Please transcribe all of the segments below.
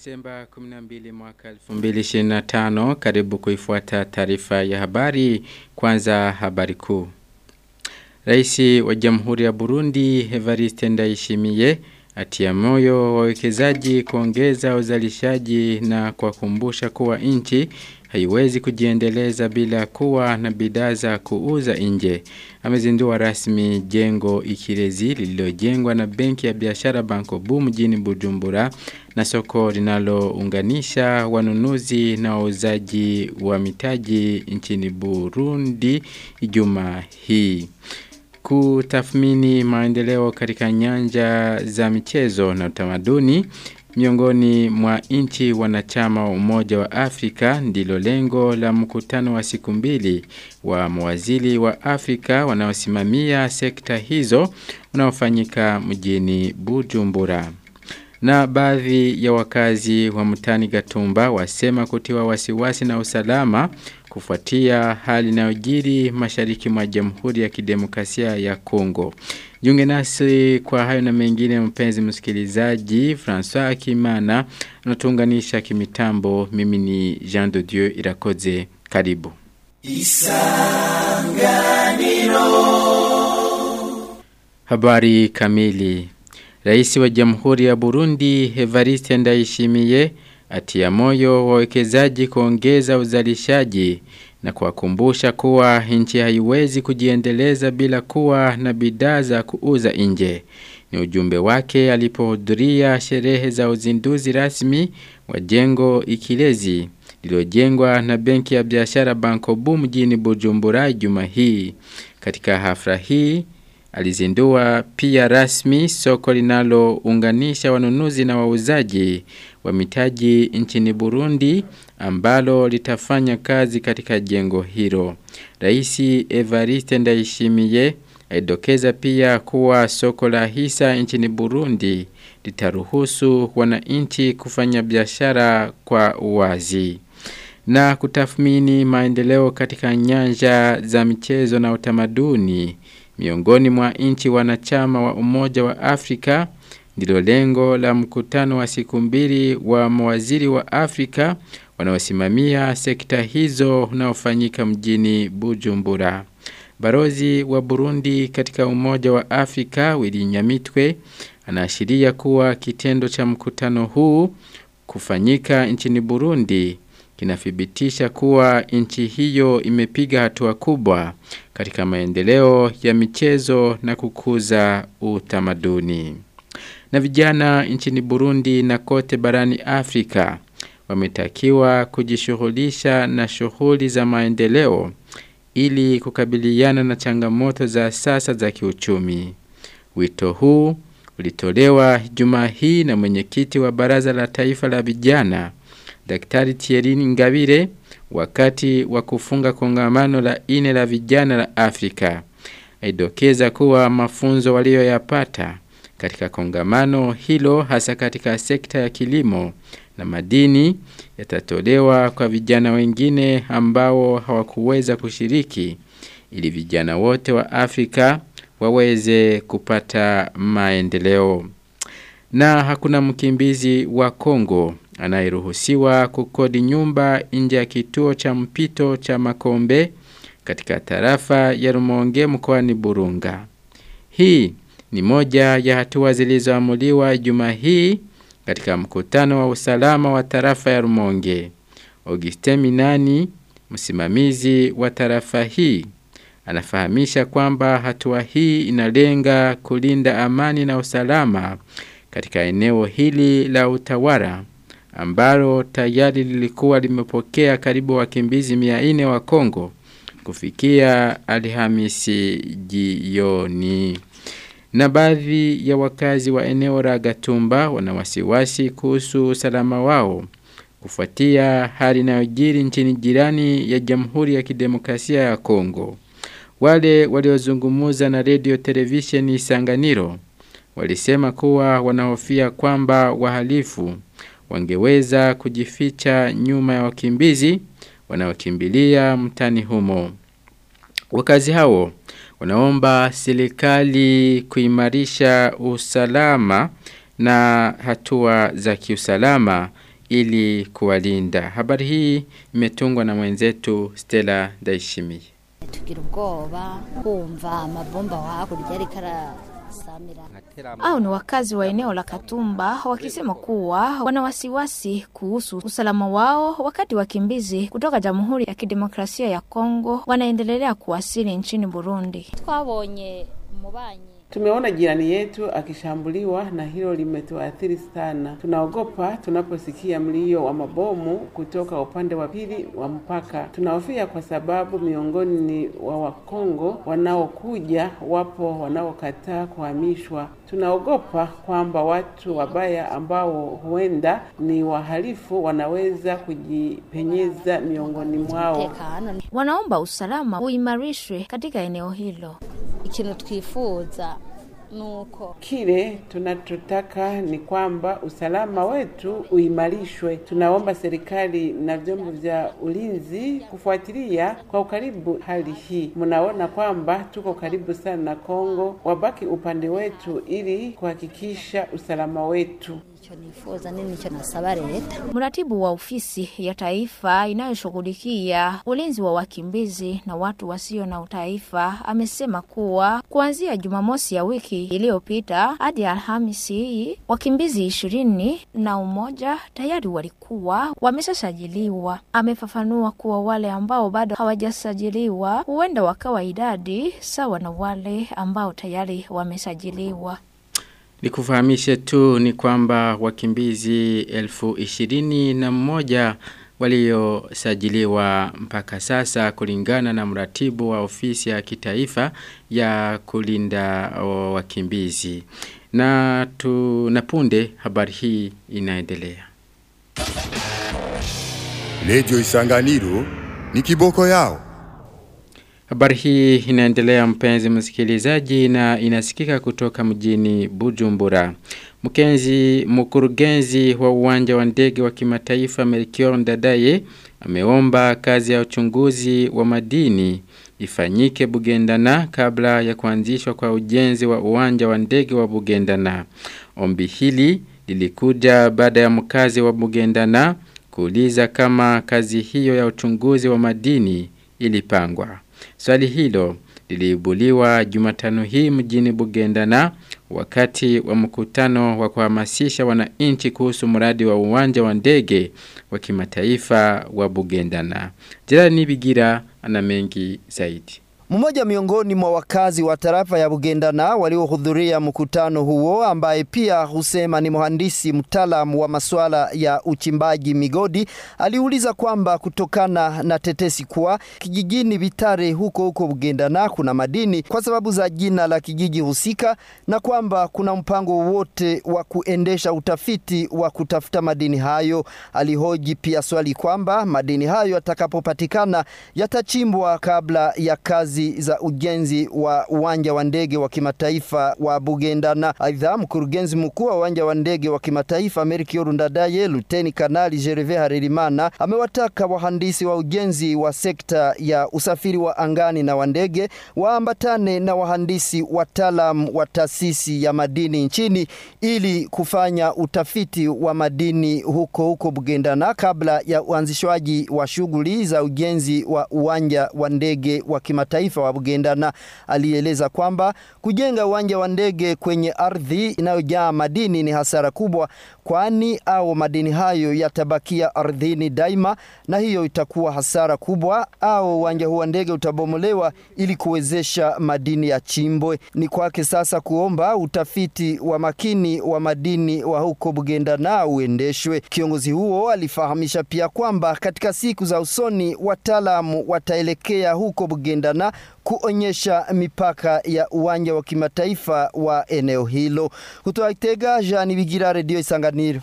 Disemba 12 mwaka 2025 karibu kuifuata taarifa ya habari kwanza habari kuu. Raisi wa Jamhuri ya Burundi Evariste Ndayishimiye atia moyo wawekezaji kuongeza uzalishaji na kuwakumbusha kuwa nchi haiwezi kujiendeleza bila kuwa na bidhaa za kuuza nje. Amezindua rasmi jengo Ikirezi lililojengwa na Benki ya Biashara Bankobu mjini Bujumbura na soko linalounganisha wanunuzi na wauzaji wa mitaji nchini Burundi Ijumaa hii kutathmini maendeleo katika nyanja za michezo na utamaduni miongoni mwa nchi wanachama wa Umoja wa Afrika ndilo lengo la mkutano wa siku mbili wa mawaziri wa Afrika wanaosimamia sekta hizo unaofanyika mjini Bujumbura. Na baadhi ya wakazi wa mtani Gatumba wasema kutiwa wasiwasi na usalama kufuatia hali inayojiri mashariki mwa Jamhuri ya Kidemokrasia ya Kongo. Jiunge nasi kwa hayo na mengine mpenzi msikilizaji François Kimana anatuunganisha kimitambo mimi ni Jean de Dieu Irakoze karibu. Isanganiro Habari kamili Rais wa Jamhuri ya Burundi Evariste Ndayishimiye atia moyo wawekezaji kuongeza uzalishaji na kuwakumbusha kuwa nchi haiwezi kujiendeleza bila kuwa na bidhaa za kuuza nje. Ni ujumbe wake alipohudhuria sherehe za uzinduzi rasmi wa jengo Ikilezi lililojengwa na Benki ya Biashara Bankobu mjini Bujumbura juma hii. Katika hafla hii alizindua pia rasmi soko linalounganisha wanunuzi na wauzaji wa mitaji nchini Burundi ambalo litafanya kazi katika jengo hilo. Raisi Evariste Ndayishimiye aidokeza pia kuwa soko la hisa nchini Burundi litaruhusu wananchi kufanya biashara kwa uwazi na kutathmini maendeleo katika nyanja za michezo na utamaduni miongoni mwa nchi wanachama wa Umoja wa Afrika ndilo lengo la mkutano wa siku mbili wa mawaziri wa Afrika wanaosimamia sekta hizo unaofanyika mjini Bujumbura. Barozi wa Burundi katika Umoja wa Afrika Willy Nyamitwe anaashiria kuwa kitendo cha mkutano huu kufanyika nchini Burundi kinathibitisha kuwa nchi hiyo imepiga hatua kubwa katika maendeleo ya michezo na kukuza utamaduni. Na vijana nchini Burundi na kote barani Afrika wametakiwa kujishughulisha na shughuli za maendeleo ili kukabiliana na changamoto za sasa za kiuchumi. Wito huu ulitolewa Jumaa hii na mwenyekiti wa Baraza la Taifa la Vijana Daktari Thierry Ngabire wakati wa kufunga kongamano la ine la vijana la Afrika. Aidokeza kuwa mafunzo walioyapata katika kongamano hilo hasa katika sekta ya kilimo na madini yatatolewa kwa vijana wengine ambao hawakuweza kushiriki ili vijana wote wa Afrika waweze kupata maendeleo. Na hakuna mkimbizi wa Kongo anayeruhusiwa kukodi nyumba nje ya kituo cha mpito cha Makombe katika tarafa ya Rumonge mkoani Burunga. Hii ni moja ya hatua zilizoamuliwa juma hii katika mkutano wa usalama wa tarafa ya Rumonge. Auguste Minani, msimamizi wa tarafa hii, anafahamisha kwamba hatua hii inalenga kulinda amani na usalama katika eneo hili la utawala ambalo tayari lilikuwa limepokea karibu wakimbizi 400 wa Kongo kufikia Alhamisi jioni. Na baadhi ya wakazi wa eneo la Gatumba wana wasiwasi kuhusu usalama wao kufuatia hali inayojiri nchini jirani ya Jamhuri ya Kidemokrasia ya Kongo. Wale waliozungumuza na radio television Isanganiro walisema kuwa wanahofia kwamba wahalifu wangeweza kujificha nyuma ya wakimbizi wanaokimbilia mtani humo. Wakazi hao wanaomba serikali kuimarisha usalama na hatua za kiusalama ili kuwalinda. Habari hii imetungwa na mwenzetu Stella Daishimiye. tugira ubwoba kumva amabomba hakurya ariko arasamira au ni wakazi wa eneo la Katumba wakisema kuwa wana wasiwasi kuhusu usalama wao wakati wakimbizi kutoka Jamhuri ya Kidemokrasia ya Kongo wanaendelea kuwasili nchini Burundi. twabonye umubanyi Tumeona jirani yetu akishambuliwa na hilo limetuathiri sana. Tunaogopa tunaposikia mlio wa mabomu kutoka upande wa pili wa mpaka. Tunahofia kwa sababu miongoni wa Wakongo wanaokuja wapo wanaokataa kuhamishwa. Tunaogopa kwamba watu wabaya ambao huenda ni wahalifu wanaweza kujipenyeza miongoni mwao. umutekano Wanaomba usalama uimarishwe katika eneo hilo. ikintu twifuza nuko Kile tunachotaka ni kwamba usalama wetu uimarishwe. Tunaomba serikali na vyombo vya ulinzi kufuatilia kwa ukaribu hali hii. Mnaona kwamba tuko karibu sana na Kongo, wabaki upande wetu ili kuhakikisha usalama wetu. icyo nifuza nini icyo nasaba leta Mratibu wa ofisi ya taifa inayoshughulikia ulinzi wa wakimbizi na watu wasio na utaifa amesema kuwa kuanzia Jumamosi ya wiki iliyopita hadi Alhamisi hii wakimbizi ishirini na umoja tayari walikuwa wameshasajiliwa. Amefafanua kuwa wale ambao bado hawajasajiliwa huenda wakawa idadi sawa na wale ambao tayari wamesajiliwa. Nikufahamishe tu ni kwamba wakimbizi elfu ishirini na mmoja waliosajiliwa mpaka sasa kulingana na mratibu wa ofisi ya kitaifa ya kulinda o, wakimbizi. Na tunapunde habari hii inaendelea. Radio Isanganiro ni kiboko yao. Habari hii inaendelea mpenzi msikilizaji na inasikika kutoka mjini Bujumbura. Mkenzi mkurugenzi wa uwanja wa ndege wa kimataifa Melchior Ndadaye ameomba kazi ya uchunguzi wa madini ifanyike Bugendana kabla ya kuanzishwa kwa ujenzi wa uwanja wa ndege wa Bugendana. Ombi hili lilikuja baada ya mkazi wa Bugendana kuuliza kama kazi hiyo ya uchunguzi wa madini ilipangwa. Swali hilo liliibuliwa Jumatano hii mjini Bugendana wakati wa mkutano wa kuhamasisha wananchi kuhusu mradi wa uwanja wa ndege wa kimataifa wa Bugendana. Jirani Bigira ana mengi zaidi. Mmoja miongoni mwa wakazi wa tarafa ya Bugendana waliohudhuria mkutano huo ambaye pia husema ni mhandisi mtaalamu wa masuala ya uchimbaji migodi aliuliza kwamba kutokana na tetesi kuwa kijijini Bitare huko huko Bugendana kuna madini kwa sababu za jina la kijiji husika na kwamba kuna mpango wote wa kuendesha utafiti wa kutafuta madini hayo. Alihoji pia swali kwamba madini hayo yatakapopatikana yatachimbwa kabla ya kazi za ujenzi wa uwanja wa ndege wa kimataifa wa Bugendana. Aidha, mkurugenzi mkuu wa uwanja wa ndege wa kimataifa Melchior Ndadaye, Luteni Kanali Gervais Harerimana amewataka wahandisi wa ujenzi wa sekta ya usafiri wa angani na wa ndege waambatane na wahandisi wataalam wa taasisi ya madini nchini ili kufanya utafiti wa madini huko huko Bugendana kabla ya uanzishwaji wa shughuli za ujenzi wa uwanja wa ndege wa kimataifa wa Bugendana. Alieleza kwamba kujenga uwanja wa ndege kwenye ardhi inayojaa madini ni hasara kubwa, kwani au madini hayo yatabakia ardhini daima, na hiyo itakuwa hasara kubwa, au uwanja huu wa ndege utabomolewa ili kuwezesha madini ya chimbwe. Ni kwake sasa kuomba utafiti wa makini wa madini wa huko Bugendana uendeshwe. Kiongozi huo alifahamisha pia kwamba katika siku za usoni wataalamu wataelekea huko Bugendana kuonyesha mipaka ya uwanja wa kimataifa wa eneo hilo. Kutoka Kitega, Jean Bigira, Radio Isanganiro.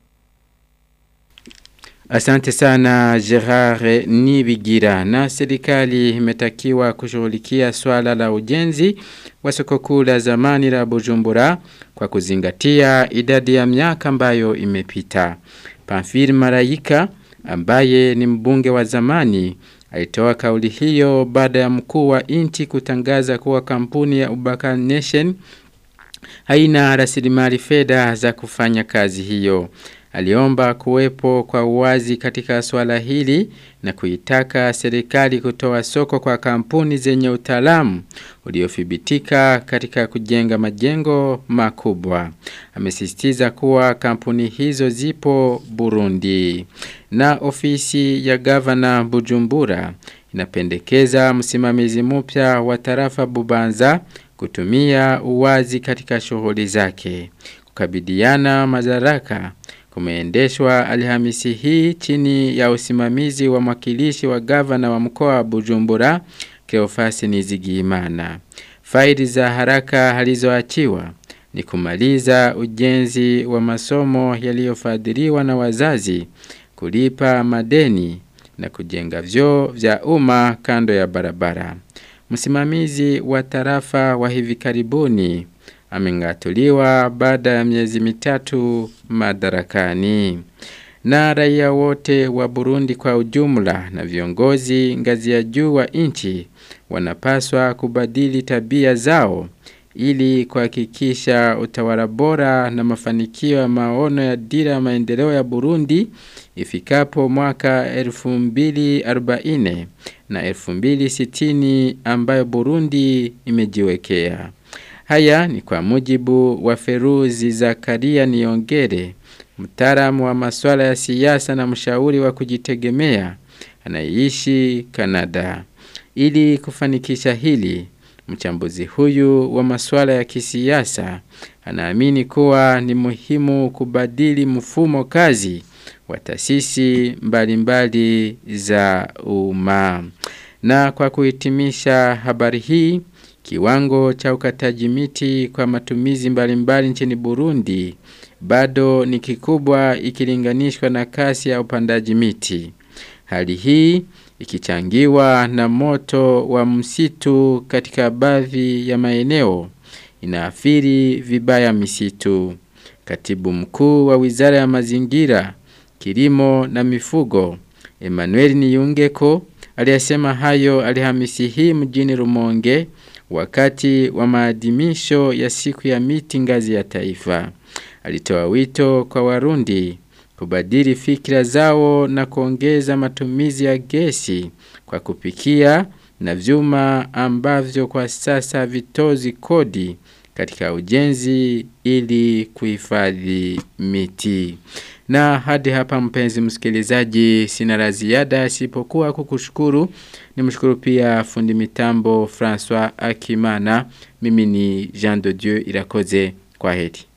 Asante sana Gerard Nibigira na serikali imetakiwa kushughulikia swala la ujenzi wa soko kuu la zamani la Bujumbura kwa kuzingatia idadi ya miaka ambayo imepita. Pamphile Maraika ambaye ni mbunge wa zamani alitoa kauli hiyo baada ya mkuu wa inchi kutangaza kuwa kampuni ya Ubaka Nation haina rasilimali fedha za kufanya kazi hiyo. aliomba kuwepo kwa uwazi katika swala hili na kuitaka serikali kutoa soko kwa kampuni zenye utaalamu uliothibitika katika kujenga majengo makubwa. Amesisitiza kuwa kampuni hizo zipo Burundi. Na ofisi ya gavana Bujumbura inapendekeza msimamizi mpya wa tarafa Bubanza kutumia uwazi katika shughuli zake. Kukabidiana madaraka kumeendeshwa Alhamisi hii chini ya usimamizi wa mwakilishi wa gavana wa mkoa wa Bujumbura Cleophas Nizigimana. Faili za haraka halizoachiwa ni kumaliza ujenzi wa masomo yaliyofadhiliwa na wazazi, kulipa madeni na kujenga vyoo vya umma kando ya barabara. Msimamizi wa tarafa wa hivi karibuni amengatuliwa baada ya miezi mitatu madarakani. Na raia wote wa Burundi kwa ujumla na viongozi ngazi ya juu wa nchi wanapaswa kubadili tabia zao ili kuhakikisha utawala bora na mafanikio ya maono ya dira ya maendeleo ya Burundi ifikapo mwaka 2040 na 2060 ambayo Burundi imejiwekea. Haya ni kwa mujibu wa Feruzi Zakaria Niongere, mtaalamu wa masuala ya siasa na mshauri wa kujitegemea anayeishi Kanada. Ili kufanikisha hili, mchambuzi huyu wa masuala ya kisiasa anaamini kuwa ni muhimu kubadili mfumo kazi wa taasisi mbalimbali za umma. Na kwa kuhitimisha habari hii, kiwango cha ukataji miti kwa matumizi mbalimbali nchini Burundi bado ni kikubwa ikilinganishwa na kasi ya upandaji miti. Hali hii ikichangiwa na moto wa msitu katika baadhi ya maeneo inaathiri vibaya misitu. Katibu mkuu wa Wizara ya Mazingira, Kilimo na Mifugo, Emmanuel Niyungeko aliyasema hayo Alhamisi hii mjini Rumonge wakati wa maadhimisho ya siku ya miti ngazi ya taifa. Alitoa wito kwa Warundi kubadili fikra zao na kuongeza matumizi ya gesi kwa kupikia na vyuma ambavyo kwa sasa vitozi kodi katika ujenzi ili kuhifadhi miti. Na hadi hapa mpenzi msikilizaji sina la ziada isipokuwa kukushukuru. Nimshukuru pia fundi mitambo François Akimana. Mimi ni Jean de Dieu Irakoze. Kwa heri.